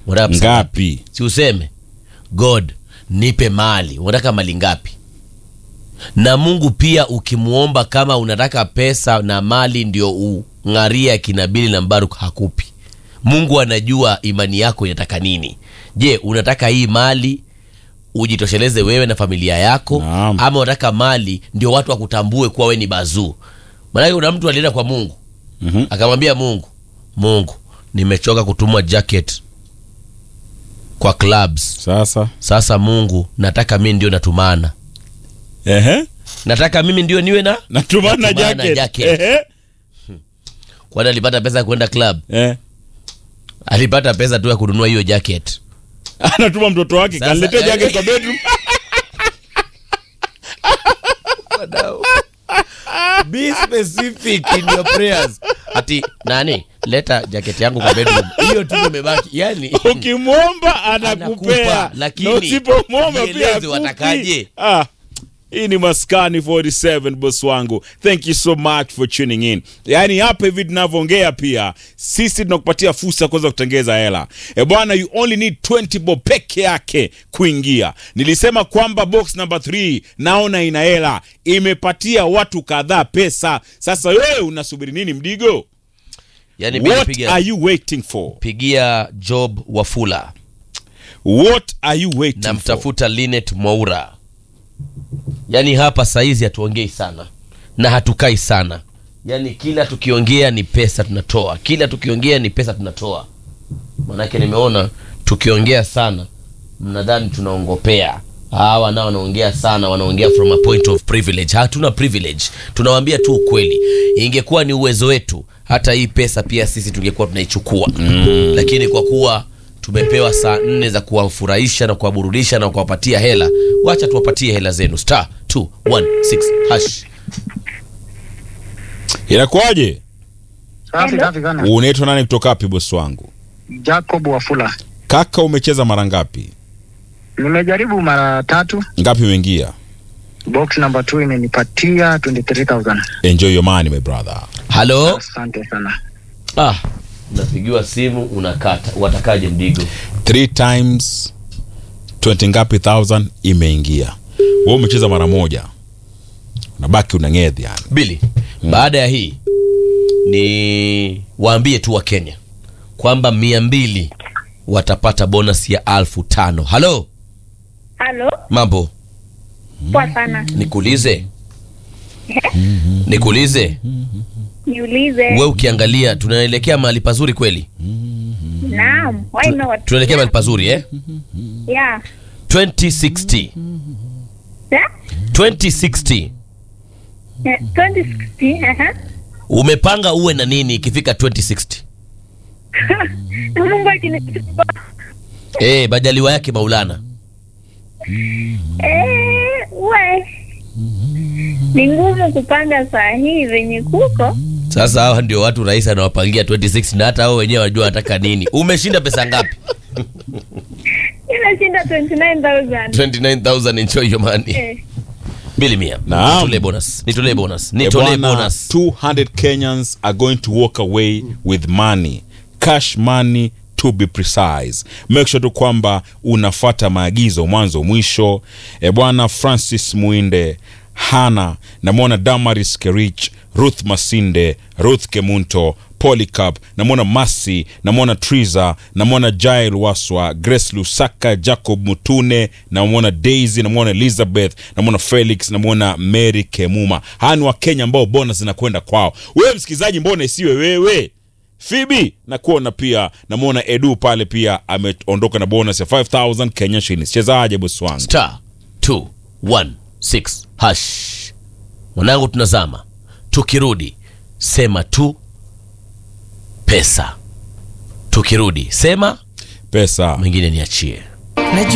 unataka pesa ngapi si useme god nipe mali unataka mali ngapi na mungu pia ukimwomba kama unataka pesa na mali ndio ung'aria kinabili na mbaruk hakupi mungu anajua imani yako inataka nini je unataka hii mali ujitosheleze wewe na familia yako Naam. ama unataka mali ndio watu wakutambue kuwa we ni bazuu manake kuna mtu alienda kwa mungu Mhm. akamwambia mungu mungu nimechoka kutumwa jacket kwa clubs sasa sasa mungu nataka mi ndio natumana Ehe. nataka mimi ndio niwe na natumana Natumana jacket, jacket. Ehe. kwani alipata pesa ya kwenda club Eh. alipata pesa tu ya kununua hiyo jacket anatuma mtoto wake Sasa- kaniletea jacket kwa bedroom Be specific in your prayers. ati nani leta jacket yangu kwa bedroom hiyo tu ndio imebaki yani ukimwomba anakupea Anakupa, lakini na usipomwomba pia jieleze hakupi. watakaje. ah. hii ni maskani 47 boss wangu thank you so much for tuning in yaani hapa hivi tunavyoongea pia sisi tunakupatia fursa ya kuweza kutengeza hela e bwana you only need 20 bob peke yake kuingia nilisema kwamba box number 3 naona ina hela imepatia watu kadhaa pesa sasa wewe unasubiri nini mdigo yani mimi what pigia, are you waiting for pigia job wafula what are you waiting for namtafuta linet mwaura yaani hapa saizi hatuongei sana na hatukai sana yaani kila tukiongea ni pesa tunatoa kila tukiongea ni pesa tunatoa manake nimeona tukiongea sana mnadhani tunaongopea hawa nao wanaongea sana wanaongea from a point of privilege hatuna privilege tunawambia tu ukweli ingekuwa ni uwezo wetu hata hii pesa pia sisi tungekuwa tunaichukua mm. lakini kwa kuwa tumepewa saa nne za kuwafurahisha na kuwaburudisha na kuwapatia hela wacha tuwapatie hela zenu star 216 hash inakuwaje Safi safi sana. unaitwa nani kutoka wapi bosi wangu Jacob Wafula. kaka umecheza mara ngapi Nimejaribu mara tatu. ngapi umeingia Box number 2 imenipatia 23000. enjoy your money my brother halo Asante sana. ah, unapigiwa simu unakata watakaje mdigo three times 20 ngapi thousand imeingia we umecheza mara moja unabaki unang'edhi yani bili baada ya hii ni waambie tu wa kenya kwamba mia mbili watapata bonus ya alfu tano halo Halo, mambo poa sana. nikuulize nikuulize Niulize. we ukiangalia tunaelekea mahali pazuri kweli Naam, why not? tunaelekea mahali pazuri eh? Yeah. 2060 Yeah? 2060 Yeah, 2060. Aha. umepanga uwe na nini ikifika 2060 Mungu akinichukua. eh majaliwa yake maulana Eh, we. Ni ngumu kupanga saa hii venye kuko. sasa hawa ndio watu rais anawapangia 26 na hata hao wenyewe wajua wanataka nini umeshinda pesa ngapi Inashinda 29000. 29000 enjoy your money Eh. bili mia Naam. nitolee bonus nitolee bonus Eh, nitolee bwana, bonus 200 kenyans are going to walk away with money cash money to be precise make sure tu kwamba unafata maagizo mwanzo mwisho e bwana francis muinde hana namwona damaris kerich ruth masinde ruth kemunto polycap namwona masi namwona triza namwona jail waswa grace lusaka jacob mutune namwona daisy namwona elizabeth namwona felix namwona mary kemuma hawa ni wakenya ambao bona zinakwenda kwao wewe msikilizaji mbona isiwe wewe fibi nakuona pia namwona edu pale pia ameondoka na bonus ya 5000 kenya shillings chezaje bosi wangu star 216 hash mwanangu tunazama tukirudi sema tu pesa tukirudi sema pesa mengine niachie Najua